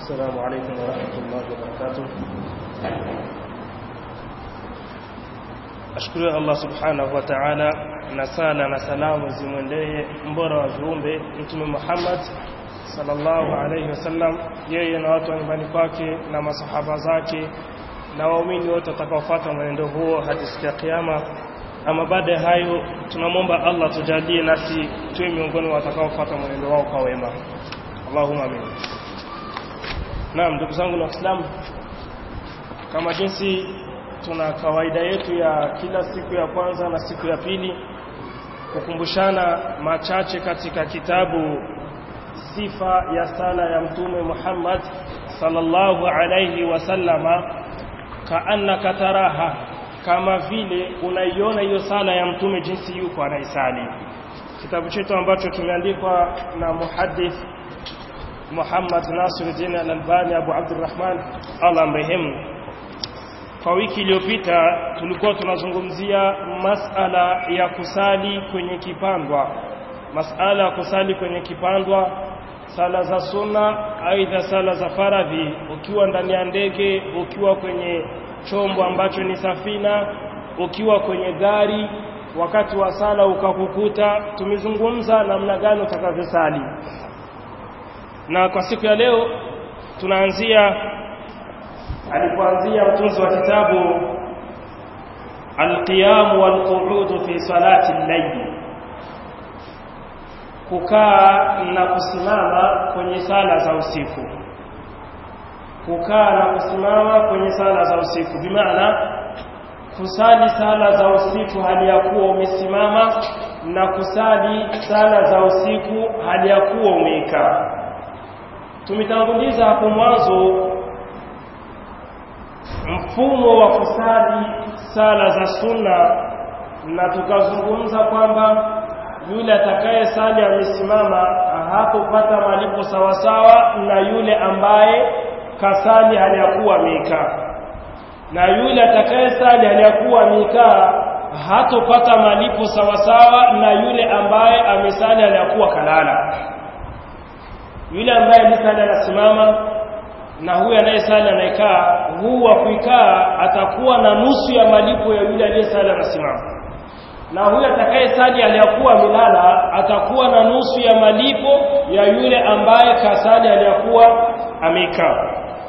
السلام عليكم ورحمة الله وبركاته ashukuru Allah subhanahu wa ta'ala na sala na salamu zimwendee mbora wa viumbe mtume Muhammad sallallahu alayhi wasallam yeye na watu wa nyumbani kwake na masahaba zake na waumini wote watakaofuata mwenendo huo hadi siku ya kiyama ama baada ya hayo tunamwomba Allah tujalie nasi tuwe miongoni mwa watakaofuata mwenendo wao kwa wema Allahumma amin Naam ndugu zangu na Waislamu kama jinsi tuna kawaida yetu ya kila siku ya kwanza na siku ya pili kukumbushana machache katika kitabu sifa ya sala ya mtume Muhammad sallallahu alayhi wasallama kaannaka taraha kama vile unaiona hiyo sala ya mtume jinsi yuko anaisali kitabu chetu ambacho kimeandikwa na muhaddith Muhammad Nasiruddin Al-Albani Abu Abdurrahman Allah mrehemu kwa wiki iliyopita tulikuwa tunazungumzia masala ya kusali kwenye kipandwa masala ya kusali kwenye kipandwa sala za sunna aidha sala za faradhi ukiwa ndani ya ndege ukiwa kwenye chombo ambacho ni safina ukiwa kwenye gari wakati wa sala ukakukuta tumezungumza namna gani utakavyosali na kwa siku ya leo tunaanzia alipoanzia mtunzi wa kitabu alqiyam walqu'ud fi salati al-layl kukaa na kusimama kwenye sala za usiku kukaa na kusimama kwenye sala za usiku bimaana kusali sala za usiku hali ya kuwa umesimama na kusali sala za usiku hali ya kuwa umekaa tumetanguliza hapo mwanzo mfumo wa kusali sala za sunna na tukazungumza kwamba yule atakaye sali amesimama hatopata malipo sawasawa na yule ambaye kasali hali ya kuwa amekaa na yule atakaye sali hali ya kuwa amekaa hatopata malipo sawasawa na yule ambaye amesali hali ya kuwa kalala yule ambaye alisali anasimama na huyu anayesali anayekaa huwa kuikaa atakuwa na nusu ya malipo ya yule aliyesali anasimama na huyu atakayesali aliyakuwa amelala atakuwa na nusu ya malipo ya yule ambaye kasali aliyakuwa amekaa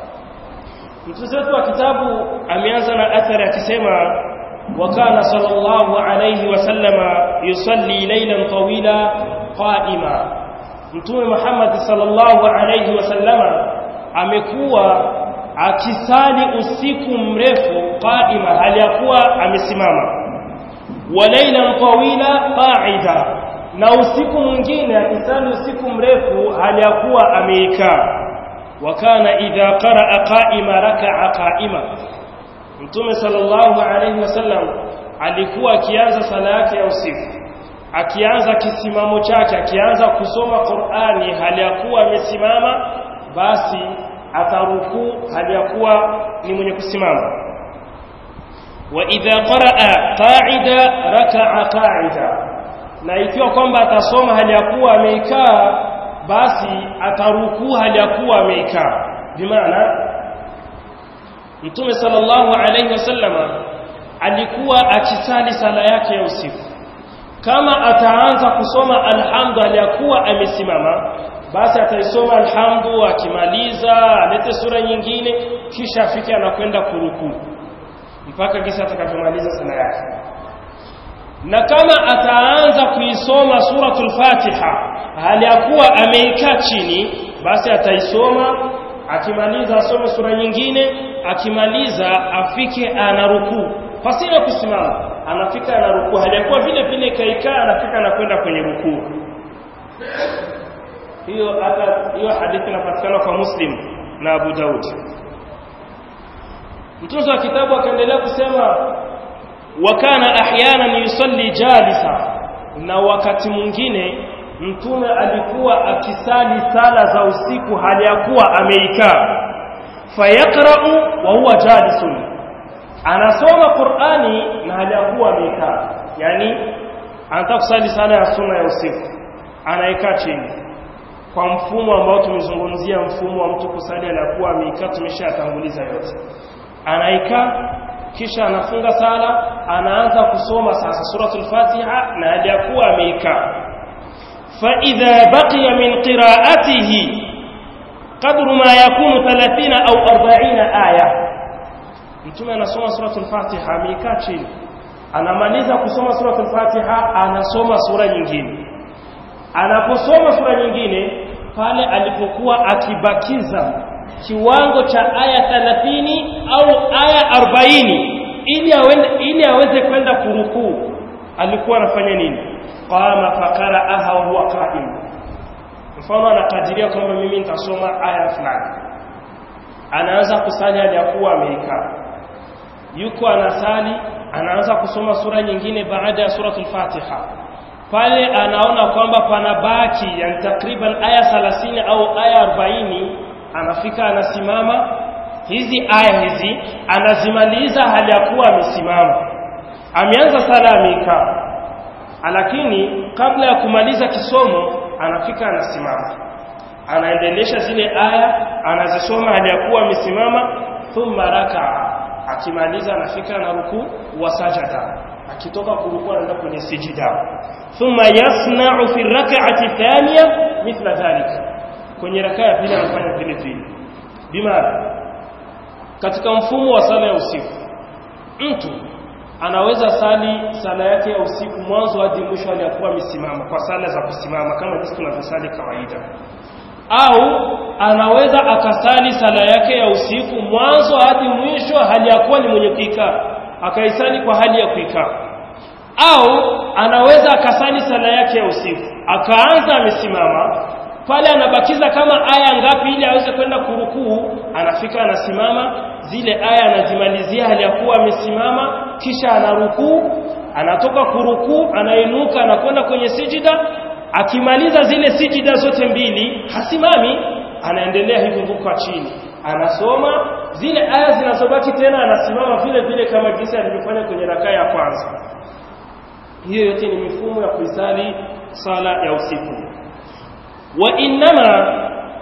mtunzi wetu wa kitabu ameanza na athari akisema wakana sallallahu alayhi wasallama yusalli laylan tawila qa'ima mtume Muhammad sallallahu alayhi wasallama amekuwa akisali usiku mrefu qaima hali ya kuwa amesimama wa laylan tawila qa'ida na usiku mwingine akisali usiku mrefu hali ya kuwa ameikaa wa kana idha qaraa qa'ima raka'a qa'ima mtume sallallahu alayhi wasallam alikuwa akianza sala yake ya usiku akianza kisimamo chake akianza kusoma Qur'ani hali ya kuwa amesimama basi ataruku hali ya kuwa ni mwenye kusimama wa idha qaraa qa'ida raka'a qa'ida na ikiwa kwamba atasoma hali ya kuwa ameikaa basi ataruku hali ya kuwa ameikaa bimaana Mtume sallallahu alayhi wasallama alikuwa akisali sala yake ya usiku kama ataanza kusoma alhamdu aliyakuwa amesimama basi ataisoma alhamdu akimaliza alete sura nyingine kisha afike anakwenda kuruku mpaka kisa atakapomaliza sala yake na kama ataanza kuisoma suratul fatiha hali ya kuwa ameikaa chini basi ataisoma akimaliza asome sura nyingine akimaliza afike anaruku pasina kusimama anafika anaruku hali ya kuwa vile vile kaikaa anafika anakwenda kwenye rukuu hiyo hata hiyo hadithi inapatikana kwa Muslim na Abu Daud mtunzi wa kitabu akaendelea kusema wa kana ahyanan yusalli jalisa na wakati mwingine mtume alikuwa akisali sala za usiku hali ya kuwa ameikaa fayaqra'u wa huwa jalisun anasoma Qur'ani na hali ya kuwa amekaa yani anataka kusali sala ya sunna ya usiku anaikaa chini kwa mfumo ambao tumezungumzia mfumo wa mtu kusali aliyakuwa ameikaa tumeshatanguliza yote anaikaa kisha anafunga sala anaanza kusoma sasa suratul fatiha na aliyakuwa ameikaa fa idha baqiya min qira'atihi qadru ma yakunu 30 au 40 aya mtume anasoma suratul fatiha ameikaa chini anamaliza kusoma suratul fatiha anasoma sura nyingine anaposoma sura nyingine pale alipokuwa akibakiza kiwango cha aya 30 au aya 40 ili awende, ili aweze kwenda kurukuu alikuwa anafanya nini qama faqara'aha wa huwa qa'im mfano anakadiria kwamba mimi nitasoma aya fulani anaanza kusali hali ya kuwa ameikaa yuko anasali anaanza kusoma sura nyingine baada ya suratul fatiha pale anaona kwamba panabaki yani takriban aya 30 au aya 40 anafika anasimama hizi aya hizi anazimaliza hali ya kuwa amesimama ameanza sala amekaa lakini kabla ya kumaliza kisomo anafika anasimama anaendelesha zile aya anazisoma hali ya kuwa amesimama thumma rakaa akimaliza anafika na ruku wa sajada akitoka kurukuu anaenda kwenye sijida thumma yasna'u fi rak'ati thaniya mithla dhalika kwenye rakaa ya pili anafanya vile vile bimaana katika mfumo wa sala ya usiku mtu anaweza sali sala yake ya usiku mwanzo hadi mwisho aliyakuwa amesimama kwa sala za kusimama kama jinsi tunavyosali kawaida au anaweza akasali sala yake ya usiku mwanzo hadi mwisho hali ya kuwa ni mwenye kuikaa akaisali kwa hali ya kuikaa au anaweza akasali sala yake ya usiku akaanza amesimama pale anabakiza kama aya ngapi ili aweze kwenda kurukuu anafika anasimama zile aya anazimalizia hali ya kuwa amesimama kisha anarukuu anatoka kurukuu anainuka anakwenda kwenye sijida akimaliza zile sijida zote mbili hasimami anaendelea hivyo huko chini anasoma zile aya zinazobaki tena anasimama vile vile kama jinsi alivyofanya kwenye rakaa ya kwanza hiyo yote ni mifumo ya kuisali sala ya usiku wa innama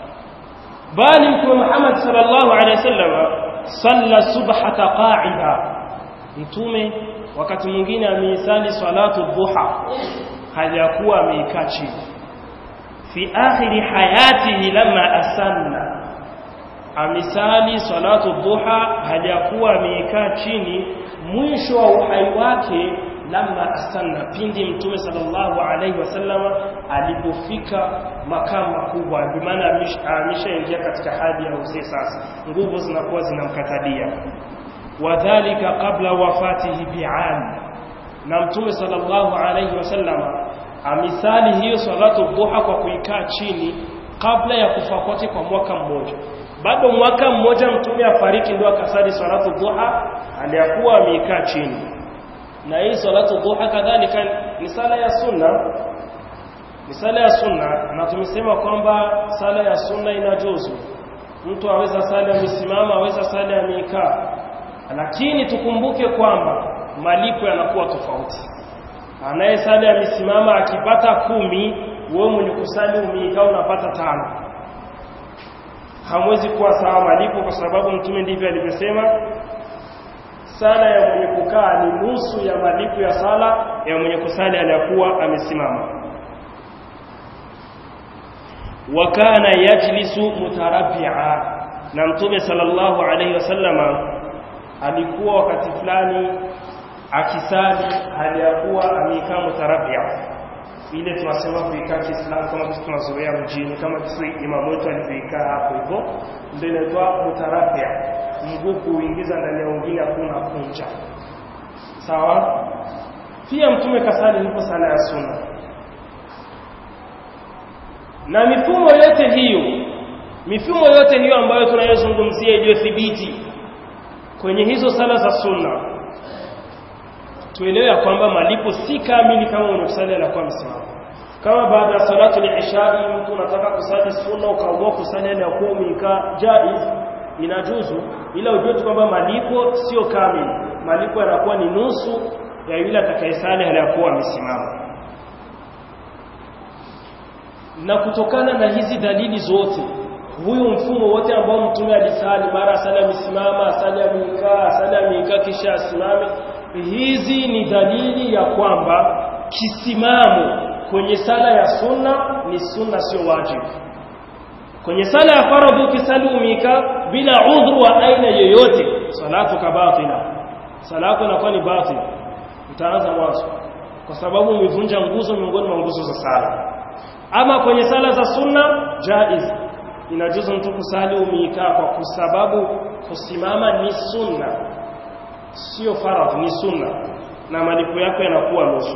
bali mtume Muhammad sallallahu alaihi wasallam salla subhata qa'ida mtume wakati mwingine ameisali salatu dhuha hajakuwa ameikaa chini fi akhiri hayatihi lama asanna amisali salatu dhuha hajakuwa ameikaa chini mwisho wa uhai wake lama asanna pindi mtume sallallahu alaihi wasallama alipofika makamu makubwa bimaana ameshaingia katika hali ya uzee sasa nguvu zinakuwa zinamkatadia wadhalika qabla wafatihi bi'am na mtume sallallahu alaihi wasallama amisali hiyo salatu dhuha kwa kuikaa chini kabla ya kufa kwake kwa mwaka mmoja bado mwaka mmoja mtume afariki ndio akasali salatu dhuha aliyakuwa ameikaa chini na hii salatu dhuha kadhalika ni sala ya sunna ni sala ya sunna na tumesema kwamba sala ya sunna inajuzu mtu aweza sala amesimama aweza sala amekaa lakini tukumbuke kwamba malipo yanakuwa tofauti anayesali amesimama akipata kumi wewe mwenye kusali umeikaa unapata tano hamwezi kuwa sawa malipo kwa sababu mtume ndivyo alivyosema sala ya mwenye kukaa ni nusu ya malipo ya sala ya mwenye kusali aliyakuwa amesimama wa kana yajlisu mutarabbi'a na mtume sallallahu alayhi wasallama alikuwa wakati fulani akisali hali ya kuwa amekaa mutarabia ile tunasema kuikaa Kiislamu kama sisi tunazoea mjini kama kisi imamu wetu alivyoikaa hapo hivyo ndio inaitwa mutarabia mguu kuingiza ndani ya mwingine hakuna kunja sawa pia mtume kasali ndipo sala ya sunna na mifumo yote hiyo mifumo yote hiyo ambayo tunayozungumzia iliyothibiti kwenye hizo sala za sunna tuelewe ya kwamba malipo si kamili kama unakusali anakuwa msimamo kama baada ya salatu al-isha mtu unataka kusali sunna ukaamua kusali ile yakuwa umekaa jaiz inajuzu ila ujue tu kwamba malipo sio kamili malipo yanakuwa ni nusu ya yule atakayesali hali yakuwa amesimama na kutokana na hizi dalili zote huyu mfumo wote ambao mtume alisali mara sala amesimama sala amekaa sala amekaa kisha asimame hizi ni dalili ya kwamba kisimamo kwenye sala ya sunna ni sunna sio wajibu kwenye sala ya faradhi ukisali umika bila udhuru wa aina yoyote salatu kabatila sala yako inakuwa ni batil utaanza mwanzo kwa sababu umevunja nguzo miongoni mwa nguzo za sala ama kwenye sala za sunna jaiz inajuzu mtu kusali umikaa kwa sababu kusimama ni sunna sio faradhi ni sunna na malipo yako yanakuwa nusu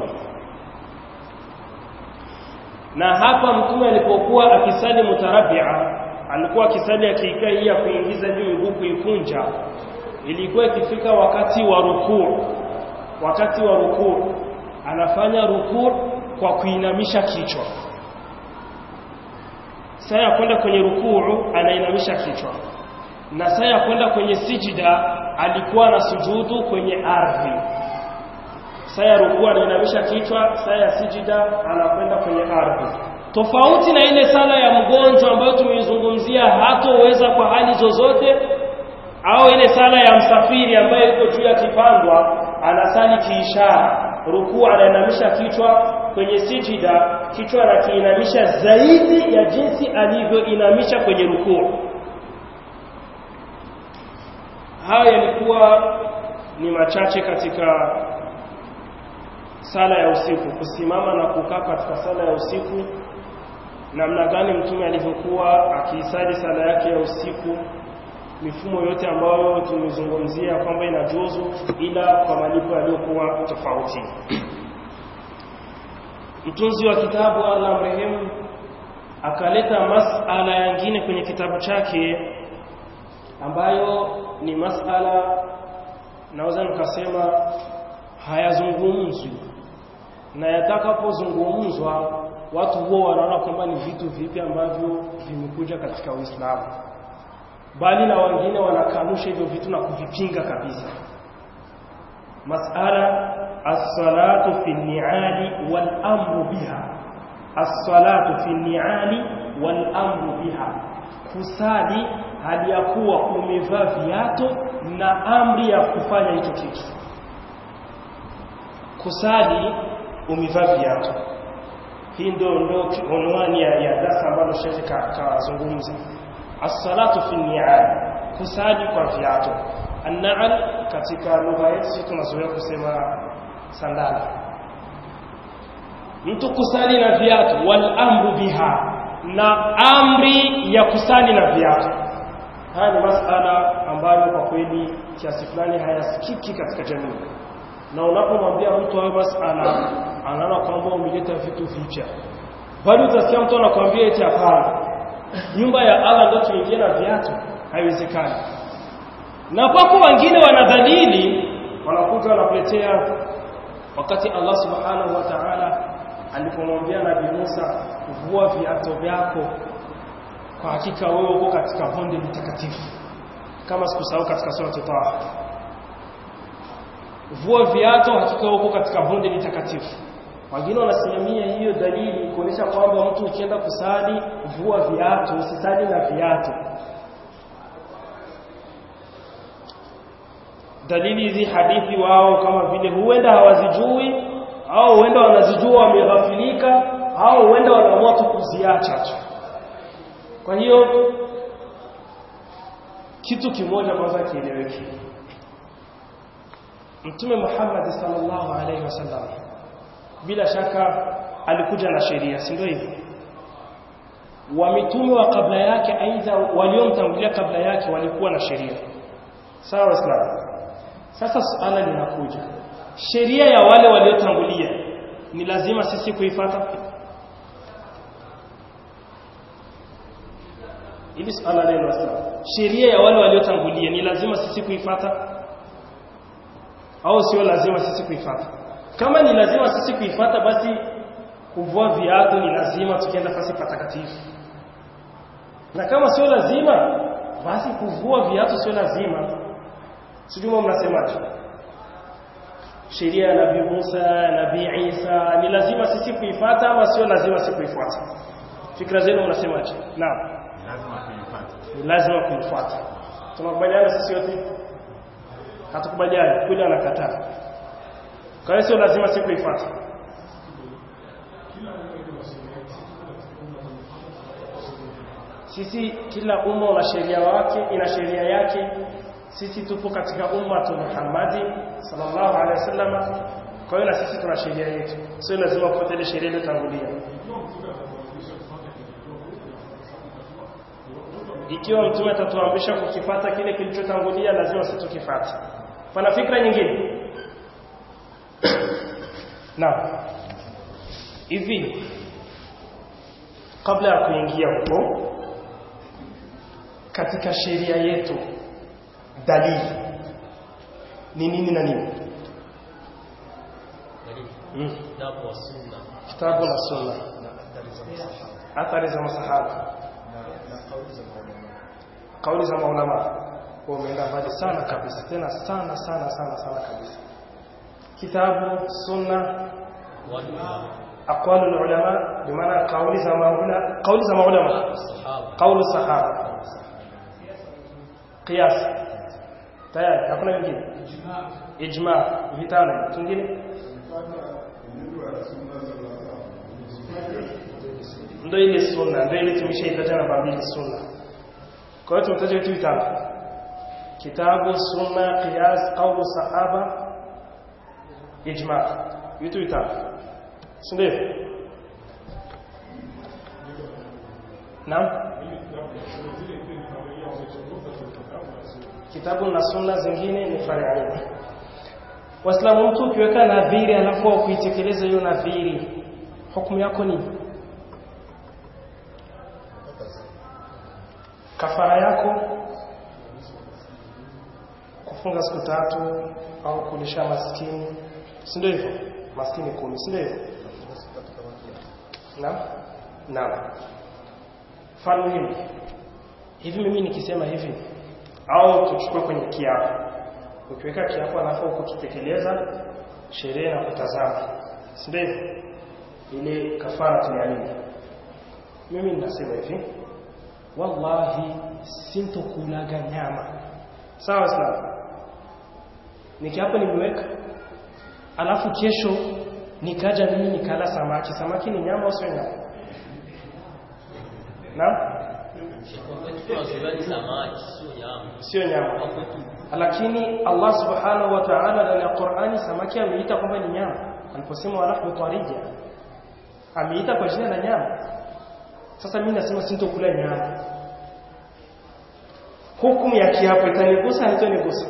na hapa mtume alipokuwa akisali mutarabia alikuwa akisali akiikaa hii ya kuingiza juu miguu kuikunja ilikuwa ikifika wakati wa rukuu wakati wa rukuu anafanya rukuu kwa kuinamisha kichwa saa ya kwenda kwenye rukuu anainamisha kichwa na saa ya kwenda kwenye sijida alikuwa na sujudu kwenye ardhi saa ya rukuu anainamisha kichwa saa ya sijida anakwenda kwenye ardhi tofauti na ile sala ya mgonjwa ambayo tumeizungumzia hatoweza kwa hali zozote au ile sala ya msafiri ambayo iko juu ya kipandwa anasali kiishara rukuu anainamisha kichwa kwenye sijida kichwa anakiinamisha zaidi ya jinsi alivyoinamisha kwenye rukuu haya yalikuwa ni machache katika sala ya usiku kusimama na kukaa katika sala ya usiku namna gani mtume alivyokuwa akiisali sala yake ya usiku mifumo yote ambayo tumezungumzia kwamba inajuzu ila kwa malipo yaliyokuwa tofauti mtunzi wa kitabu Allah mrehemu akaleta masala yangine kwenye kitabu chake ambayo ni masala naweza nikasema hayazungumzwi na yatakapozungumzwa watu huwa wanaona kwamba ni vitu vipi ambavyo vimekuja katika Uislamu bali na wengine wanakanusha hivyo vitu na kuvipinga kabisa masala as-salatu fi ni'ali wal amru biha as-salatu fi ni'ali wal amru biha kusali hali ya kuwa umevaa viatu na amri ya kufanya hicho kitu kusali umevaa viatu hii ndio ndio unwani ya, ya darasa ambalo shekhe kazungumza as-salatu fi ni'al kusali kwa viatu an-na'al katika lugha yetu sisi tunazoea kusema sandala mtu kusali na viatu wal amru biha na amri ya kusali na viatu haya ni masala ambayo kwa kweli kiasi fulani hayasikiki katika jamii na unapomwambia mtu hayo masala anaona kwamba umeleta vitu vipya bali utasikia mtu anakuambia eti hapana nyumba ya Allah ndio tuingie na viatu haiwezekani na kwako wengine wanadhalili wanakuja wanakuletea wakati Allah subhanahu wa ta'ala alipomwambia Nabii Musa vua viatu vyako kwa hakika wewe uko katika bonde mtakatifu kama sikusahau katika sura Taha vua viatu hakika uko katika bonde litakatifu wengine wanasimamia hiyo dalili kuonyesha kwamba mtu ukienda kusali vua viatu usisali na viatu dalili hizi hadithi wao kama vile huenda hawazijui au huenda wanazijua wameghafilika au huenda wanaamua tu kuziacha tu kwa hiyo kitu kimoja kwanza kieleweke Mtume Muhammad sallallahu alaihi wasallam bila shaka alikuja na sheria si ndio hivyo wa mitume wa kabla yake aidha waliomtangulia kabla yake walikuwa na sheria sawa waislamu sasa suala linakuja sheria ya wale waliotangulia ni lazima sisi kuifata ili suala leo waislamu sheria ya wale waliotangulia ni lazima sisi kuifata au sio lazima sisi kuifata kama ni lazima sisi kuifata basi kuvua viatu ni lazima tukienda fasi patakatifu na kama sio lazima basi kuvua viatu sio lazima sijui mnasemaje sheria ya Nabii Musa Nabii Isa ni lazima sisi kuifata ama sio lazima sisi kuifuata fikra zenu mnasemaje naam lazima kuifuata ni lazima kuifuata tunakubaliana sisi wote hatukubaliani kule anakataa kwa hiyo sio lazima si kuifuata sisi kila umma una sheria wake ina sheria yake sisi tupo katika ummatu Muhammadi sallallahu alaihi wasallam kwa hiyo na sisi tuna sheria yetu sio lazima kufuata sheria iliyotangulia ikiwa mtume atatuamrisha kukifata kile kilichotangulia lazima sisi tukifate pana fikra nyingine na hivi kabla ya kuingia huko katika sheria yetu dalili ni nini na nini mm. Kitabu wa sunna kitabu na sunna athari za masahaba kauli za maulama umeenda mbali sana kabisa tena sana sana sana sana kabisa kitabu sunna wal aqwalu ulama bimaana kauli za maulama kauli za maulama sahaba kauli sahaba qiyas tayari hakuna wengine ijma vitano kingine ndio ile sunna ndio ile tumeshaitaja namba mbili sunna kwa hiyo tumetaja vitu vitano kitabu sunna qiyas qaulu sahaba ijma vitu vitano si ndio naam kitabu na sunna zingine ni faraidi waislamu mtu ukiweka nadhiri alafu kuitekeleza hiyo nadhiri hukumu yako ni kafara yako kufunga siku tatu au kulisha maskini si ndio hivyo maskini kumi si ndio hivyo naam naam mfano muhimu hivi mimi nikisema hivi au tuchukue kwenye kiapo ukiweka kiapo alafu ukitekeleza sherehe na kutazama si ndio hivyo ile kafara tuliamini mimi ninasema hivi wallahi sintokulaga nyama sawa sawa nikiapo nimeweka alafu kesho nikaja mimi nikala samaki samaki ni nyama au sio nyama na tunazoea samaki sio nyama sio nyama hapo tu lakini Allah subhanahu wa ta'ala ndani ya Qur'ani samaki ameita kwamba ni nyama aliposema wala tarija ameita kwa jina la nyama sasa mimi nasema sintokula nyama hukumu ya kiapo itanigusa haitanigusa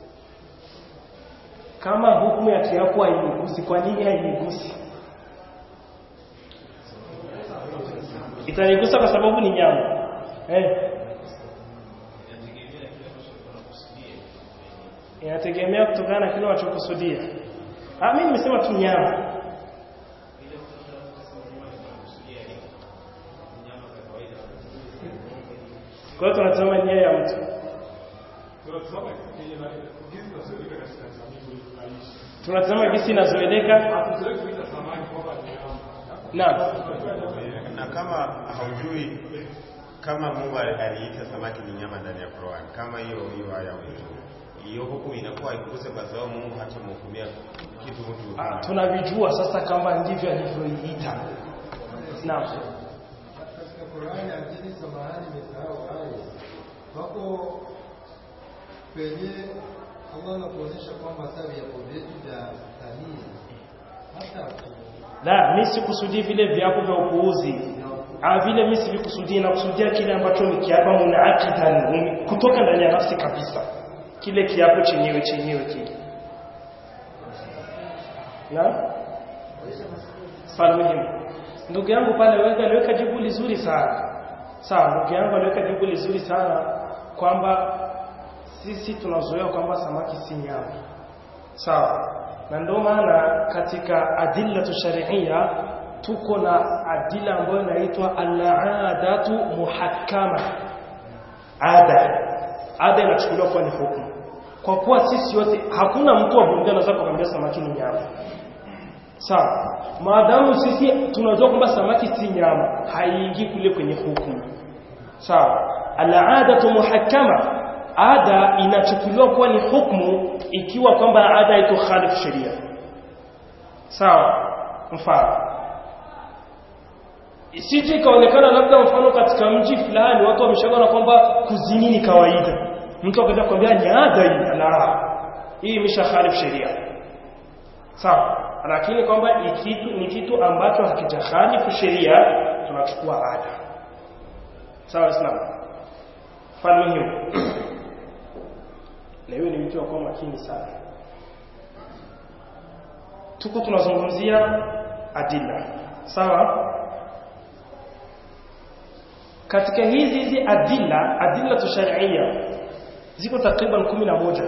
kama hukumu ya kiapo hainigusi kwa nini hainigusi itanigusa kwa sababu ni nyama eh inategemea kutokana na kile unachokusudia ah mimi nimesema tu nyama kwa hiyo tunatazama nia ya mtu tunatazama gisi inazoeleka naam na kama haujui kama Mungu aliita samaki ni nyama ndani ya Qur'an kama hiyo hiyo aya wetu hiyo hukumu inakuwa haikuse kwa sababu Mungu hatamhukumia kitu mtu Ah, tunavijua sasa kama ndivyo alivyoiita naam katika Qur'ani lakini samahani nimesahau aya. Wako penye Allah anakuonyesha kwamba hata viapo vyetu vya tanii hata la mimi sikusudii vile viapo vya upuuzi ah vile mimi sivikusudii nakusudia kile ambacho ni kiapo munaakidan kutoka ndani ya nafsi kabisa kile kiapo chenyewe chenyewe kile na swali muhimu ndugu yangu pale weka aliweka jibu lizuri sana sawa ndugu yangu aliweka jibu lizuri sana kwamba sisi tunazoea kwamba samaki si nyama sawa na ndio maana katika adilla sharia tuko na adila ambayo inaitwa al-aadatu muhakkama ada ada inachukuliwa kuwa ni hukumu kwa kuwa sisi wote hakuna mtu wa bunge anaweza kukwambia samaki ni nyama sawa maadamu sisi tunajua kwamba samaki si nyama haiingii kule kwenye hukumu sawa al-adatu muhakkama ada inachukuliwa kuwa ni hukumu ikiwa kwamba ada itokhalifu sheria sawa mfano isije ikaonekana labda mfano katika mji fulani watu wameshaona kwamba kuzini ni kawaida mtu akaenda kwambia ni ada hii la hii imeshakhalifu sheria sawa lakini kwamba ikitu ni kitu ambacho hakijakhalifu sheria tunachukua ada sawa islam mfano hiyo na hiyo ni mtu wa kuwa makini sana tuko tunazungumzia adila sawa katika hizi hizi adila adila tusharia ziko takriban kumi na moja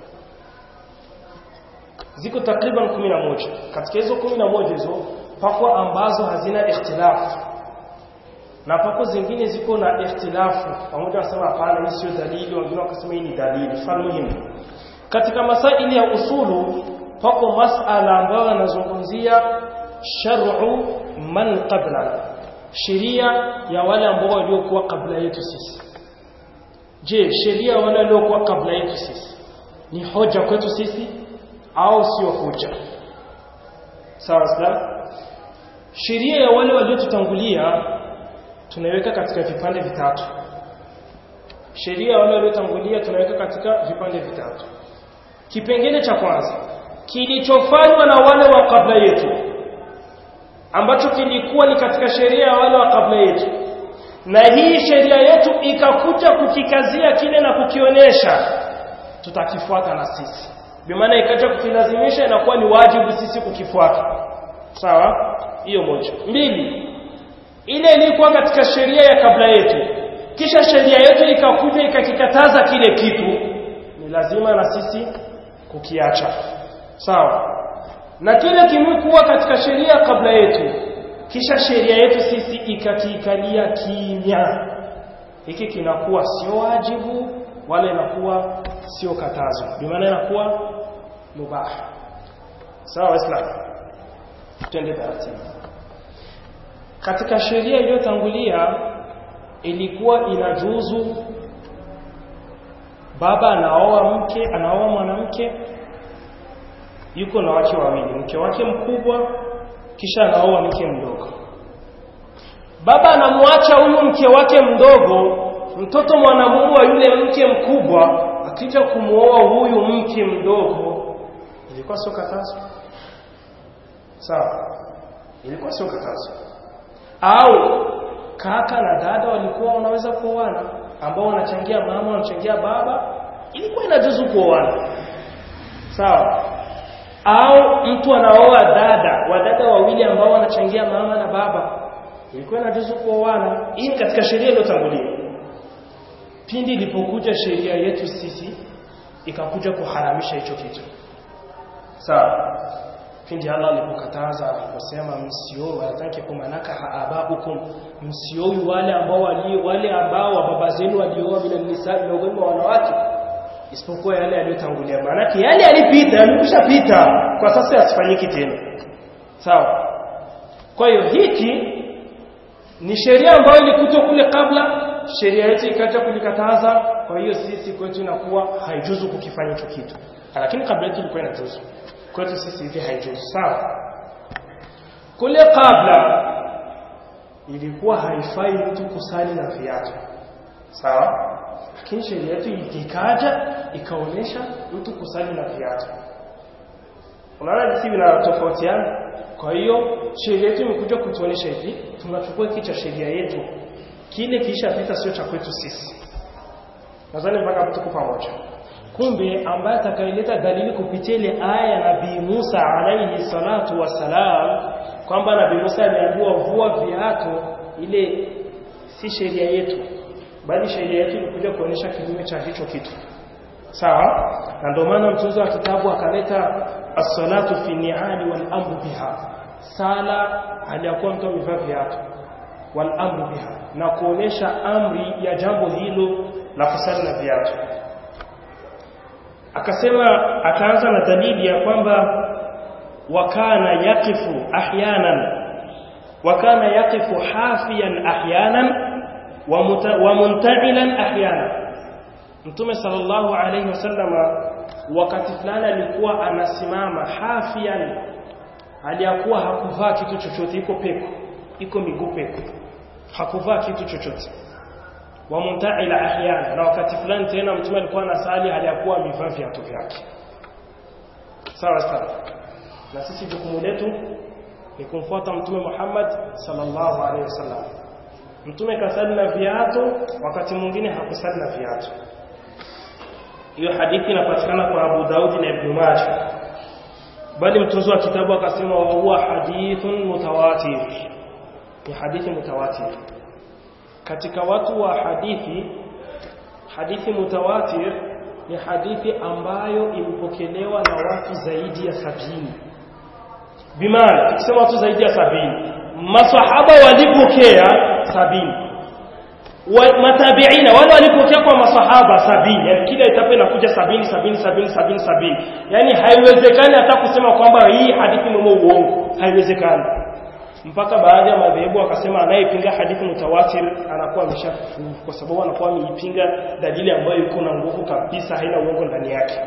ziko takriban kumi na moja katika hizo kumi na moja hizo pako ambazo hazina ikhtilafu na pako zingine ziko na ikhtilafu pamoja wasema hapana hii sio dalili wengine wakasema hii ni dalili mfano muhimu katika masaili ya usulu pako masala ambayo yanazungumzia shar'u man qabla sheria ya wale ambao waliokuwa kabla yetu sisi je sheria ya wale waliokuwa kabla yetu sisi ni hoja kwetu sisi au sio hoja sawa sawa sheria ya wale waliotutangulia tunaiweka katika vipande vitatu sheria ya wale waliotangulia tunaweka katika vipande vitatu kipengele cha kwanza kilichofanywa na wale wa kabla yetu ambacho kilikuwa ni katika sheria ya wale wa kabla yetu na hii sheria yetu ikakuja kukikazia kile na kukionyesha tutakifuata na sisi bimaana ikaja kukilazimisha inakuwa ni wajibu sisi kukifuata sawa hiyo moja mbili ile ilikuwa katika sheria ya kabla yetu kisha sheria yetu ikakuja ikakikataza kile kitu ni lazima na sisi kukiacha sawa na kile kimekuwa katika sheria kabla yetu kisha sheria yetu sisi ikakiikalia kimya hiki kinakuwa sio wajibu wala inakuwa sio katazo kwa maana inakuwa mubah sawa waislamu twende taratibu katika sheria iliyotangulia ilikuwa inajuzu baba anaoa mke anaoa mwanamke yuko na wake wawili mke wake mkubwa kisha anaoa mke mdogo baba anamwacha huyu mke wake mdogo mtoto mwanamume wa yule mke mkubwa akija kumuoa huyu mke mdogo ilikuwa sio katazo sawa ilikuwa sio katazo au kaka na dada walikuwa wanaweza kuoana ambao wanachangia mama wanachangia baba ilikuwa inajuzu kuoana sawa au mtu anaoa dada wadada wawili ambao wanachangia mama na baba ilikuwa inajuzu kuoana hii ni katika sheria iliyotangulia pindi ilipokuja sheria yetu sisi ikakuja kuharamisha hicho kitu sawa pindi Allah alipokataza aliposema msioe wataki kumanaka haababukum msioe wale ambao wali wale ambao wa baba zenu walioa bila nisa miongoni mwa wanawake isipokuwa yale yaliyotangulia maana yale yalipita yamekushapita kwa sasa yasifanyiki tena sawa kwa hiyo hiki ni sheria ambayo ilikuja kule kabla sheria yetu ikaja kulikataza kwa hiyo sisi kwetu inakuwa haijuzu kukifanya hicho kitu lakini kabla yetu ilikuwa inajuzu kwetu sisi hivi haijuzu sawa kule kabla ilikuwa haifai mtu kusali na viatu sawa lakini sheria yetu ikaja ikaonyesha mtu kusali na viatu unaona jinsi vinatofautiana kwa hiyo sheria yetu imekuja kutuonyesha hivi tunachukua hiki cha sheria yetu kile kishapita sio cha kwetu sisi nadhani mpaka tuko pamoja kumbe ambaye atakayeleta dalili kupitia ile aya ya Nabii Musa alayhi salatu wassalam kwamba Nabii Musa aliambiwa vua viatu ile si sheria yetu bali sheria yetu ilikuja kuonyesha kinyume cha hicho kitu sawa na ndio maana mtunzi wa kitabu akaleta as-salatu fi ni'ali wal amru biha sala aliyakuwa mtu amevaa viatu wal amru biha na kuonesha amri ya jambo hilo la kusali na viatu akasema akaanza na dalili ya kwamba wakana yaqifu ahyanan wakana yaqifu hafiyan ahyanan wa muta- wa munta'ilan ahyanan Mtume sallallahu alayhi wasallama wakati fulani alikuwa anasimama hafian aliyakuwa hakuvaa kitu chochote iko peko iko miguu peko hakuvaa kitu chochote wa muntaila ahyana na wakati fulani tena mtume alikuwa anasali aliyakuwa amevaa viatu vyake sawa sawa na sisi jukumu letu ni kumfuata mtume Muhammad sallallahu alaihi wasallam mtume kasali na viatu wakati mwingine hakusali na viatu hiyo hadithi inapatikana kwa Abu Daudi na Ibn Majah bali mtunzi wa kitabu akasema wa huwa hadithun mutawatir ni hadithi mutawatir katika watu wa hadithi hadithi mutawatir ni hadithi ambayo imepokelewa na watu zaidi ya sabini bimaana tukisema watu zaidi ya sabini masahaba walipokea sabini wa, matabiina wale walipokea kwa masahaba sabini yani kila etapu inakuja sabini sabini sabini sabini sabini yani haiwezekani hata kusema kwamba hii hadithi ni uongo haiwezekani mpaka baadhi ya madhehebu wakasema anayepinga hadithi mutawatir anakuwa ameshakufuru kwa sababu anakuwa ameipinga dalili ambayo iko na nguvu kabisa haina uongo ndani yake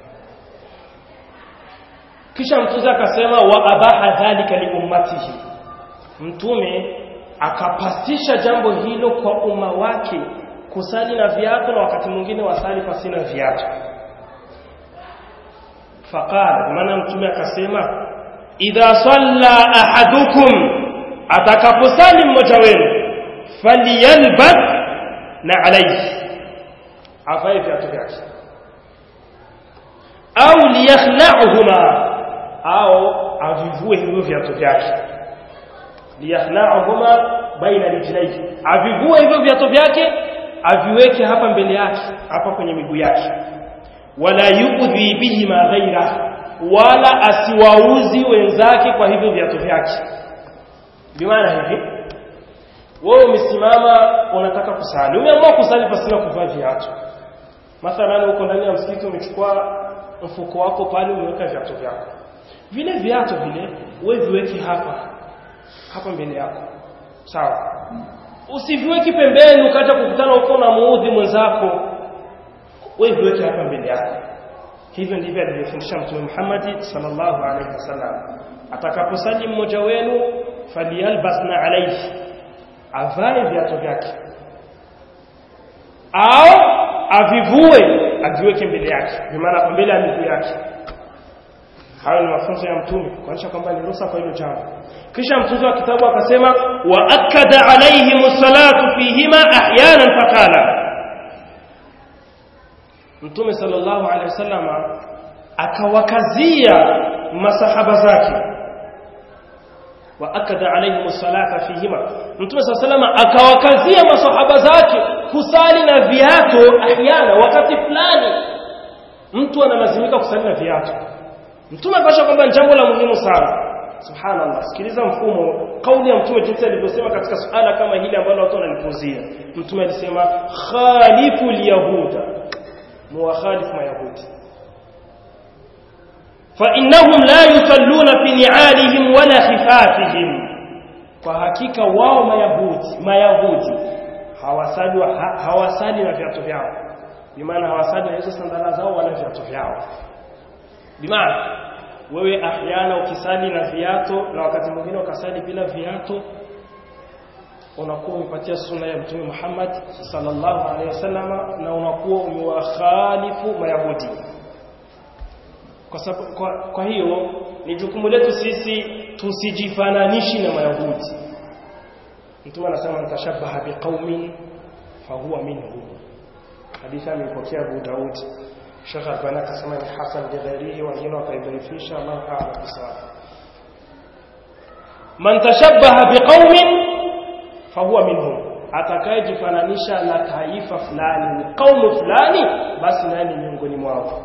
kisha mtume akasema wa abaha dhalika li ummatihi mtume akapasisha jambo hilo kwa umma wake kusali na viatu na wakati mwingine wasali pasina viatu faqala maana mtume akasema idha salla ahadukum atakaposali mmoja wenu falyalbas na alayhi avae viatu vyake au liyakhla'uhuma au avivue hivyo viatu vyake liyakhla'uhuma baina rijlaihi avivue hivyo viatu vyake aviweke hapa mbele yake hapa kwenye miguu yake wala yu'dhi bihima ghaira wala asiwauzi wenzake kwa hivyo viatu vyake bimaana hivi wewe umesimama unataka kusali umeamua kusali pasina kuvaa viatu mathalan uko ndani ya msikiti umechukua mfuko wako pale umeweka viatu vyako vile viatu vile wewe viweke hapa hapa mbele yako sawa usiviweki pembeni ukaja kukutana huko na muudhi mwenzako wewe viweke hapa mbele yako hivyo ndivyo alivyofundisha mtume Muhammad sallallahu alaihi wasallam atakaposali mmoja wenu faliyalbasna alayhi avae viatu vyake au avivue aviweke mbele yake bimaana mbele ya miguu yake hayo ni mafunzo ya mtume kuonyesha kwamba ni ruhusa kwa hilo jambo kisha mtunzi wa kitabu akasema wa akada alaihim salatu fihima ahyanan faqala mtume sallallahu alaihi wasallam akawakazia masahaba zake wa akada alaihim salata fihima mtume sallallahu alaihi wasallam akawakazia masahaba zake kusali na viatu ahyana wakati fulani mtu analazimika kusali na viatu mtume akasha kwamba ni jambo la muhimu sana subhanallah sikiliza mfumo kauli ya mtume jinsi alivyosema katika suala kama hili ambalo watu wanalipuzia mtume alisema khalifu lyahuda muwakhalifu mayahudi فإنهم لا يصلون في نعالهم ولا خفافهم kwa hakika wao mayahudi mayahudi hawasali ha, hawasali na viatu vyao bimaana hawasali na hizo sandala zao wala viatu vyao bimaana wewe ahyana ukisali na viatu na wakati mwingine ukasali bila viatu unakuwa umepatia sunna ya mtume Muhammad sallallahu alaihi wasallam na unakuwa umewakhalifu mayahudi kwa, sababu, kwa, kwa hiyo ni jukumu letu sisi tusijifananishi na mayahudi mtume anasema mtashabaha biqaumin fahuwa minhum hadithi amepokea Abu Daud Sheikh Albani akasema ni hasan lighairihi wengine wakaidhaifisha Allah a'lam bisawab man tashabbaha biqaumin fahuwa minhum atakayejifananisha na taifa fulani kaumu fulani basi nani miongoni mwao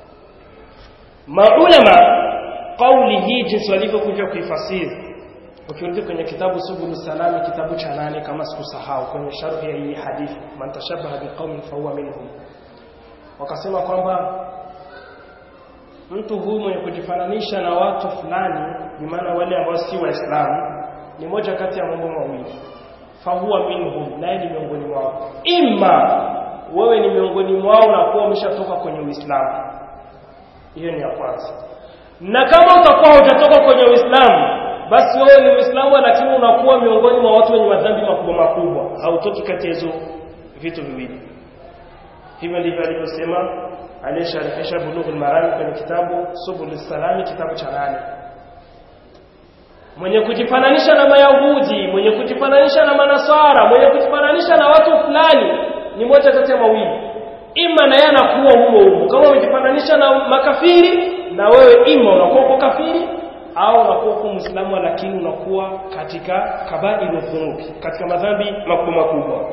maulama kauli hii jinsi walivyokuja kuifasiri ukirudi kwenye kitabu subulu salami kitabu cha nane kama sikusahau kwenye sharhi ya hii hadithi man tashabbaha biqaumin fahuwa minhum wakasema kwamba mtu huyu mwenye kujifananisha na watu fulani ni maana wale ambao si waislamu ni moja kati ya mambo mawili fahuwa minhum naye ni miongoni mwao imma wewe ni miongoni mwao na kuwa umeshatoka kwenye uislamu hiyo ni ya kwanza na kama utakuwa hujatoka kwenye uislamu basi wewe ni uislamu lakini unakuwa miongoni mwa watu wenye madhambi makubwa makubwa hautoki kati ya hizo vitu viwili hivyo ndivyo alivyosema aliyesharifisha bulughul marami kwenye kitabu subul salami kitabu cha nane mwenye kujifananisha na mayahudi mwenye kujifananisha na manasara mwenye kujifananisha na watu fulani ni moja kati ya mawili ima na yeye anakuwa humo humo kama umejifananisha na makafiri na wewe ima unakuwa uko kafiri au unakuwa uko muislamu lakini unakuwa katika kabairu dhunubi katika madhambi makubwa makubwa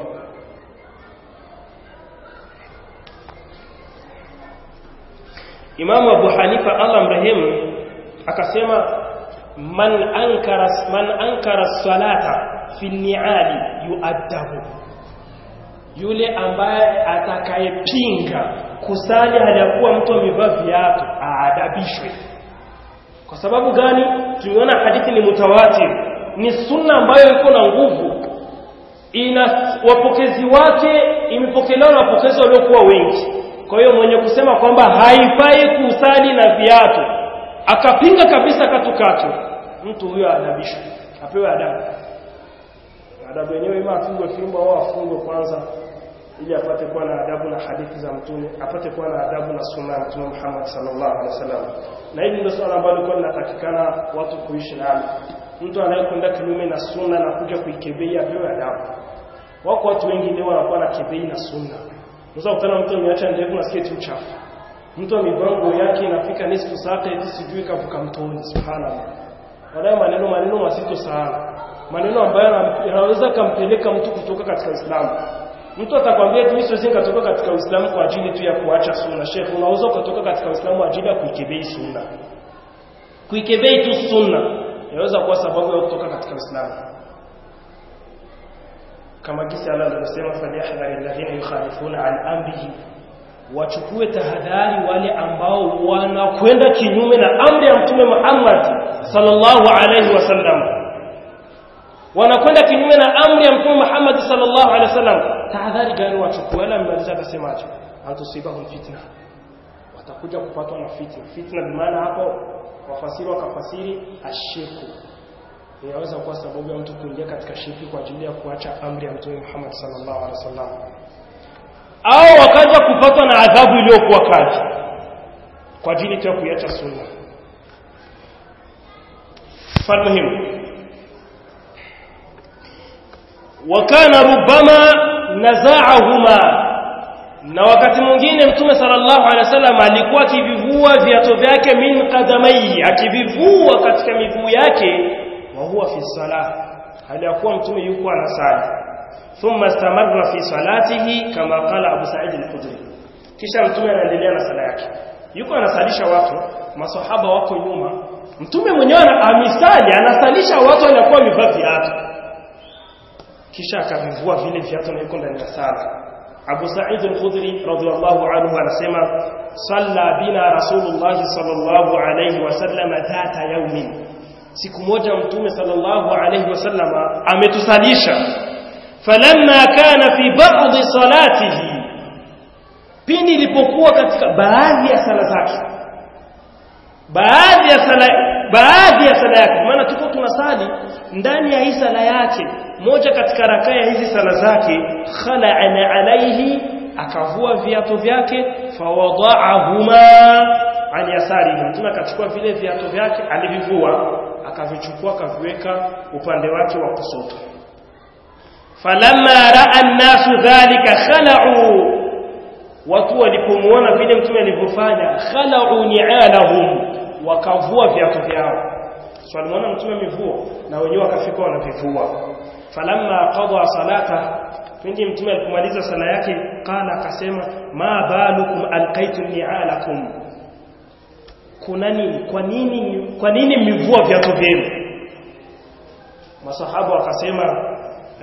Imamu Abu Hanifa Allah mrehemu akasema man ankara man ankara salata fi ni'ali yu'addabu yule ambaye atakayepinga kusali haliyakuwa mtu amevaa viatu aadabishwe kwa sababu gani tumeona hadithi ni mutawatir ni sunna ambayo iko na nguvu ina wapokezi wake imepokelewa na wapokezi waliokuwa wengi kwa hiyo mwenye kusema kwamba haifai kusali na viatu akapinga kabisa katukatu mtu huyo adabishwe apewe adabu adabu yenyewe ima afungwe fimbo au afungwe kwanza ili apate kuwa na adabu na hadithi za mtume apate kuwa na adabu na sunna ya mtume Muhammad sallallahu alaihi wasallam na hili ndio swala ambalo lilikuwa linatakikana watu kuishi nalo mtu anayekwenda kinyume na sunna na kuja kuikebei apewe adabu wako watu wengi leo wanakuwa na kebei na sunna unaweza kukutana mtu ameacha ndevu na sketi uchafu mtu amevaa nguo yake inafika nisfu sata eti sijui kavuka mtoni subhanallah wanayo maneno maneno mazito sana maneno ambayo yanaweza kampeleka mtu kutoka katika Uislamu mtu atakwambia tu siwezi nikatoka katika Uislamu kwa ajili tu ya kuacha sunna Sheikh unaweza kutoka katika Uislamu kwa ajili ya kuikebei sunna kuikebei tu sunna inaweza kuwa sababu ya kutoka katika Uislamu kama kisa Allah alivyosema falyahdhari alladhina yukhalifuna an amrihi wachukue tahadhari wale ambao wanakwenda kinyume na amri ya mtume Muhammad sallallahu alaihi wasallam wanakwenda kinyume na amri ya mtume Muhammad sallallahu alaihi wasallam tahadhari gani wachukue wala mmaliza akasemaje antusibahum fitna watakuja kupatwa na fitna fitna bimaana hapo wafasiri wakafasiri ashirku inaweza kuwa sababu ya mtu kuingia katika shirki kwa ajili ya kuacha amri ya mtume Muhammad sallallahu alaihi wasallam au wakaja kupatwa na adhabu iliyokuwa kali kwa ajili tu ya kuiacha sunna falmuhimu wakana rubama nazaahuma na wakati mwingine mtume sallallahu alaihi wasallam alikuwa akivivua viatu vyake min qadamai akivivua katika miguu yake wa huwa fi salah hali ya kuwa mtume yuko anasali thumma istamarra fi salatihi kama qala Abu Sa'id al-Khudri kisha mtume anaendelea na sala yake yuko anasalisha watu masahaba wako nyuma mtume mwenyewe amisali anasalisha watu anakuwa amevaa viatu kisha akavivua vile viatu na yuko ndani ya sala Abu Sa'id al-Khudri radhiyallahu anhu anasema salla bina Rasulullah sallallahu alayhi wasallam dhata yawmin siku moja mtume sallallahu alayhi wasallam ametusalisha falamma kana fi ba'd salatihi pindi ilipokuwa katika baadhi ya sala zake baadhi ya sala baadhi ya sala yake maana tuko tunasali ndani ya hii sala yake moja katika rakaa ya hizi sala zake khala'ana alaihi akavua viatu vyake fawada'ahuma an yasarihi mtume akachukua vile viatu vyake alivivua akavichukua akaviweka upande wake wa kushoto falamma ra'a an-nasu dhalika khala'u watu walipomuona vile mtume alivyofanya khala'u ni'alahum wakavua viatu vyao so alimuona mtume amevua na wenyewe wakafika wanavivua falamma qada salata pindi mtume alipomaliza sala yake qala akasema ma balukum alqaitu ni'alakum kuna nini kwa nini kwa nini mmevua viatu vyenu masahaba wakasema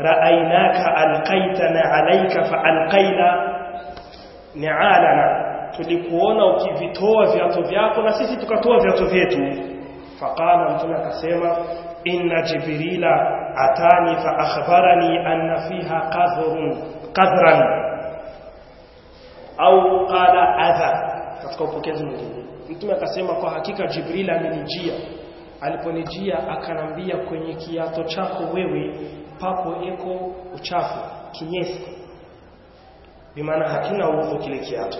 ra'ainaka alqaitana alayka fa alqaina ni'alana tulikuona ukivitoa viatu vyako na sisi tukatoa viatu vyetu faqala mtume akasema inna jibrila atani fa akhbarani anna fiha qadhrun qadran au qala adha katika upokezi mwingine mtume akasema kwa hakika jibril amenijia aliponijia akanambia kwenye kiato chako wewe papo eko uchafu kinyesi bimaana hakina udhu kile kiato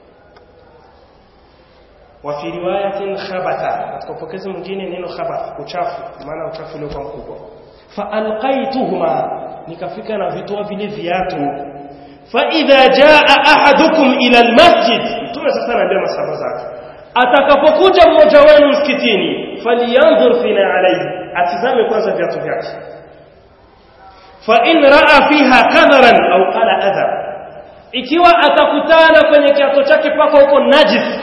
wa fi riwayatin khabatha katika upokezi mwingine neno khabath uchafu maana uchafu uliokuwa mkubwa fa alqaituhuma nikafika na vitoa vile viatu fa idha jaa ahadukum ila almasjid mtume sasa anaambia masahaba zake atakapokuja mmoja wenu msikitini falyanzur fina alayhi atizame kwanza viatu vyake fa in raa fiha kadharan au qala adha ikiwa atakutana kwenye kiato chake pako huko najis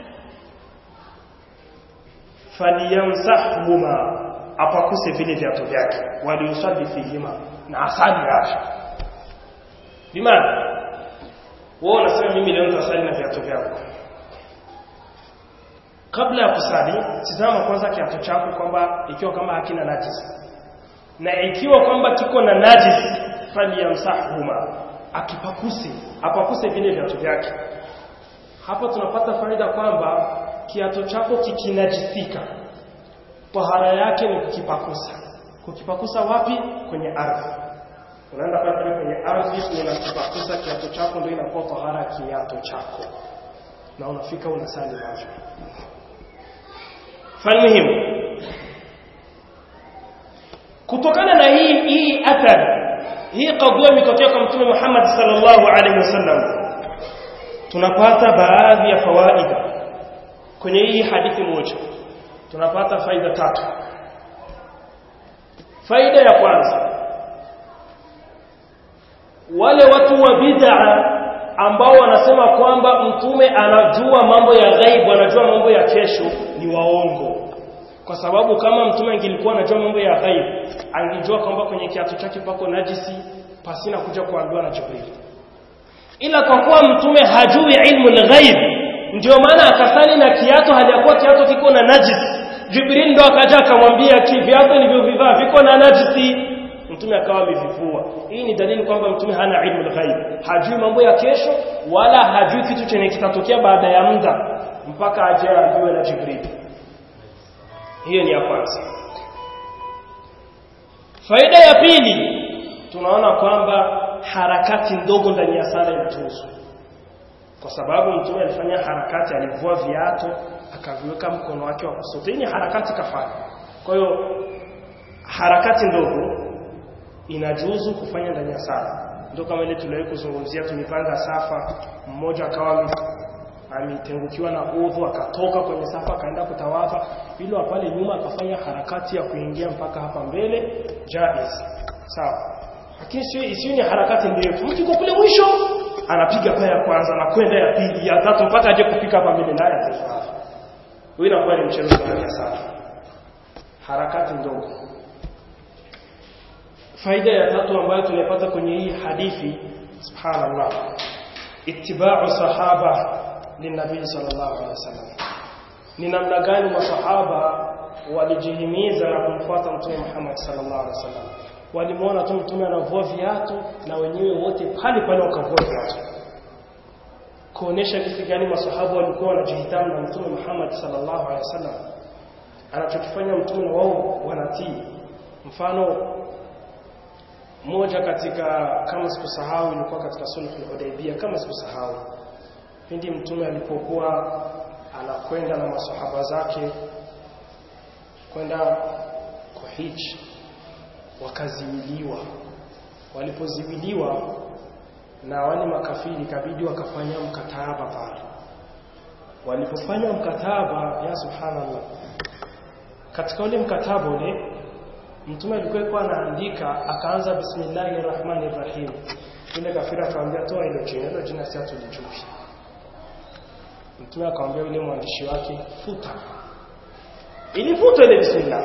falyamsahuma apakuse vile viatu vyake waliusalli fihima na asali yake bimana wewe unasema mimi leo nitasali na viatu vyangu kabla ya kusali tizama kwanza kiatu chako kwamba ikiwa kama hakina najis na ikiwa kwamba kiko na najis falyamsahuma akipakuse apakuse vile viatu vyake hapa tunapata faida kwamba kiato chako kikinajisika tahara yake ni kukipakusa kukipakusa wapi kwenye ardhi unaenda pale kwenye ardhi unakipakusa kiato chako ndio inakuwa tahara kiato chako na unafika unasali nacho falmuhim kutokana na hii hii athari hii kadhia imetokea kwa mtume Muhammad sallallahu alaihi wasallam tunapata baadhi ya fawaida kwenye hii hadithi moja tunapata faida tatu faida ya kwanza wale watu wa bid'a ambao wanasema kwamba mtume anajua mambo ya ghaibu anajua mambo ya kesho ni waongo kwa sababu kama mtume angilikuwa anajua mambo ya ghaibu angejua kwamba kwenye kiatu chake pako najisi pasina kuja kuambiwa na Jibril ila kwa kuwa mtume hajui ilmu al-ghaib ndio maana akasali na kiatu haliyakuwa kiatu kiko na najisi Jibril ndo akaja akamwambia ki viatu nilivyovivaa viko na najisi mtume akawa amevivua hii ni dalili kwamba mtume hana ilmu al-ghaib hajui mambo ya kesho wala hajui kitu chenye kitatokea baada ya muda mpaka aje aambiwe na Jibril hiyo ni ya kwanza faida ya pili tunaona kwamba harakati ndogo ndani ya sala inajuzu kwa sababu mtume alifanya harakati alivua viatu akaviweka mkono wake wa kushoto hii ni harakati kafanya kwa hiyo harakati ndogo inajuzu kufanya ndani ya sala ndio kama ile tuliwahi kuzungumzia tumepanga safa mmoja akawa ametengukiwa na udhu akatoka kwenye safa akaenda kutawadha ili pale nyuma akafanya harakati ya kuingia mpaka hapa mbele jaiz sawa lakini sio isiyo ni harakati ndefu mtu yuko kule mwisho anapiga paya ya kwanza na kwenda ya pili ya tatu mpaka aje kufika hapa mbele naye atafanya huyo inakuwa ni mchezo wa sana harakati ndogo faida ya tatu ambayo tunapata kwenye hii hadithi subhanallah ittiba'u sahaba linabii sallallahu alaihi wasallam ni namna gani masahaba walijihimiza na kumfuata mtume Muhammad sallallahu alaihi wasallam walimuona tu mtume anavua viatu na wenyewe wote pale pale wakavua viatu kuonesha kitu gani masahaba walikuwa wanajihitamu na mtume Muhammad sallallahu alaihi wasallam anachokifanya mtume na wao wanatii mfano moja katika kama sikusahau ilikuwa katika sulhu al-Hudaybiyah kama sikusahau pindi mtume alipokuwa anakwenda na masahaba zake kwenda kuhiji wakaziwiliwa walipoziwiliwa na wale makafiri kabidi wakafanya mkataba pale walipofanya mkataba ya subhanallah katika ule mkataba ule mtume alikuwa anaandika akaanza bismillahir rahmanir rahim ile kafira akamwambia toa ile jina ile jina si hatulijui mtume akamwambia yule mwandishi wake futa ilifuta ile bismillah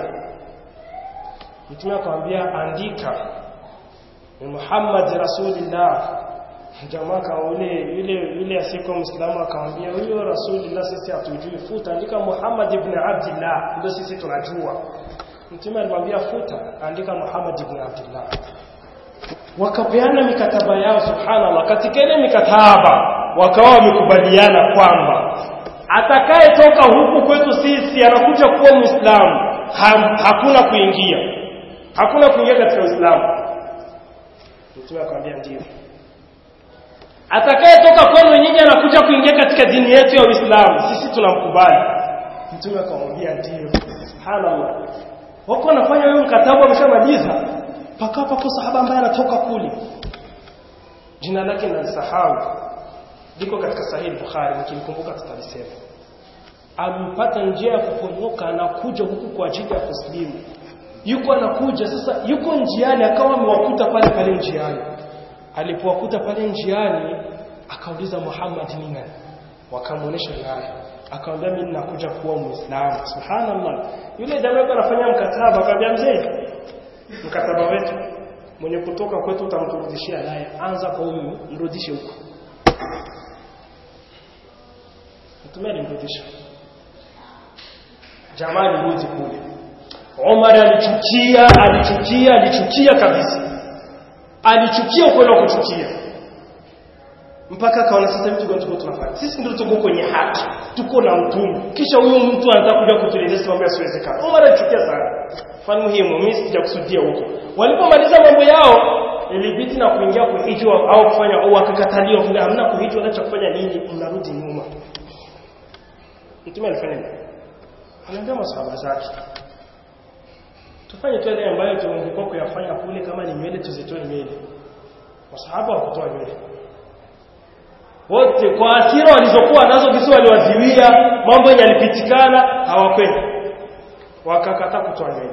mtume akamwambia andika ni Muhammad rasulillah jamaa kama yule yule yule asiyekuwa Muislamu akamwambia huyo Rasulullah sisi hatujui futa andika Muhammad ibn Abdullah ndio sisi tunajua Mtume alimwambia futa andika Muhammad ibn Abdullah wakapeana mikataba yao subhanallah katika ile mikataba wakawa wamekubaliana kwamba atakayetoka huku kwetu sisi anakuja kuwa Muislamu ha, hakuna kuingia hakuna kuingia katika Uislamu Mtume akamwambia ndio atakayetoka kwenu nyinyi anakuja kuingia katika dini yetu ya Uislamu sisi tunamkubali Mtume akamwambia ndio subhanallah wako wanafanya huyo mkataba wameshamaliza paka pako sahaba ambaye anatoka kule jina lake nalisahau liko katika sahihi Bukhari nikimkumbuka tutalisema alipata njia ya kuponyoka anakuja huku kwa ajili ya kuslimu yuko anakuja sasa yuko njiani akawa amewakuta pale pale njiani alipowakuta pale njiani akauliza Muhammad ni nani wakamuonesha naye akamwambia mimi nakuja kuwa muislamu subhanallah yule jamaa alikuwa anafanya mkataba akamwambia mzee mkataba wetu mwenye kutoka kwetu utamturudishia naye anza kwa huyu mrudishe huko mtume alimrudisha jamaa alirudi kule Omar alichukia alichukia alichukia kabisa alichukia ukweli wa kuchukia mpaka akaona sasa vitu gani tuko tunafanya sisi ndio tuko kwenye haki tuko na mtume kisha huyo mtu anataka kuja kutuelezea mambo yasiwezekana Omar alichukia sana fani muhimu mimi sijakusudia huko walipomaliza mambo yao ilibidi na kuingia kuhijwa au kufanya au wakakataliwa kuna hamna kuhijwa na cha kufanya nini mnarudi nyuma mtume alifanya nini anaambia masahaba zake tufanye tu yale ambayo tumekuwa kuyafanya kule kama ni nywele tuzitoe nywele masahaba wakutoa nywele wote kwa asira walizokuwa nazo kisi waliwaziwia mambo yenye yalipitikana hawakwenda wakakataa kutoa nywele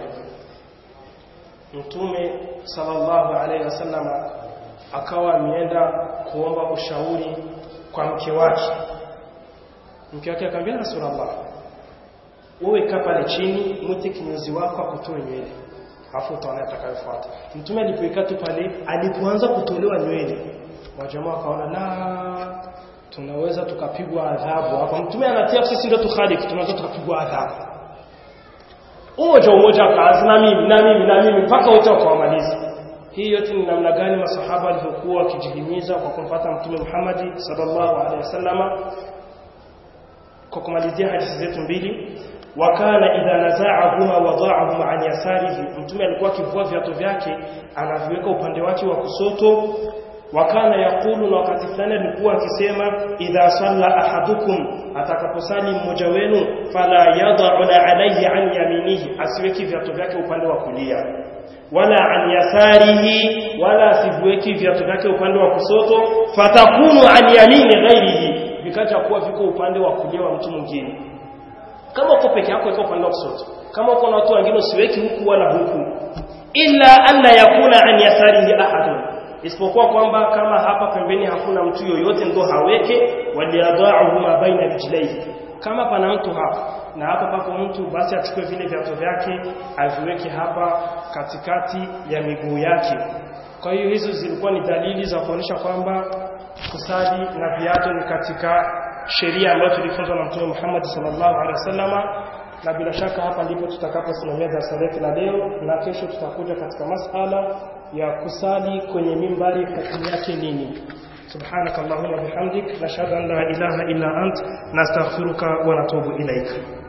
mtume sallallahu alaihi wasallam akawa ameenda kuomba ushauri kwa mke wake mke wake akamwambia rasulullah wewe kaa pale chini mwite kinyozi wako akutoe nywele afu utaona atakayofuata mtume alipoikaa tu pale alipoanza kutolewa nywele wajamaa wakaona la tunaweza tukapigwa adhabu hapa mtume anatia sisi ndio tukhalifu tunaweza tukapigwa adhabu umoja umoja akaanza na mimi na mimi na mimi mpaka wote wakawamaliza hii yote ni namna gani masahaba walivyokuwa wakijihimiza kwa kumfuata mtume Muhammad sallallahu alaihi wasallama kwa kumalizia hadithi zetu mbili wakana idha nazaahuma wadhaahuma an yasarihi mtume alikuwa akivua viatu vyake anaviweka upande wake wa kusoto wakana yakulu na wakati fulani alikuwa akisema idha salla ahadukum atakaposali mmoja wenu fala yad'u alayhi an yaminihi asiweki viatu vyake upande wa kulia wala an yasarihi wala asiviweki viatu vyake upande wa kusoto fatakunu an yamini ghairihi vikaja kuwa viko upande wa kulia wa mtu mwingine kama uko peke yako iko upande wa kushoto kama uko na watu wengine usiweki huku wala huku illa alla yakuna an yasarihi ahadun isipokuwa kwamba kama hapa pembeni hakuna mtu yoyote ndo haweke waliyadhaahu ma baina rijlaihi kama pana mtu hapa na hapa pako mtu basi achukue vile viatu vyake aviweke hapa katikati ya miguu yake kwa hiyo hizo zilikuwa ni dalili za kuonyesha kwamba kusali na viatu ni katika sheria ambayo tulifunzwa na Mtume Muhammad sallallahu alaihi wasallama na bila shaka hapa ndipo tutakaposimamia darasa letu la leo na kesho tutakuja katika masala ya kusali kwenye mimbari hukumu yake nini subhanakallahumma bihamdik nashhadu an la ilaha illa ant nastaghfiruka wa natubu ilaika